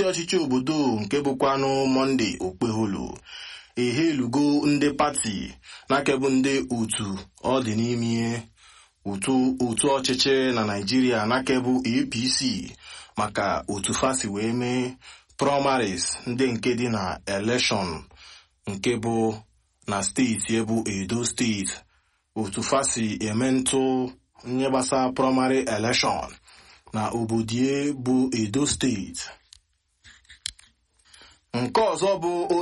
ọchịchị obodo nke bụkwanụ monde okpeholu ehelugo ndị pati nakebụ ndị otu ọ dị n'ime otu otu ọchịchị na naijiria nakebụ apc maka otu fasi wee mee primaries ndị nke dị na elekshọn nke bụ na steeti ebu edo steeti otu fasi eme ntụ nye gbasa primary elekshọn na obodie bụ edo steeti nke ọzọ bụ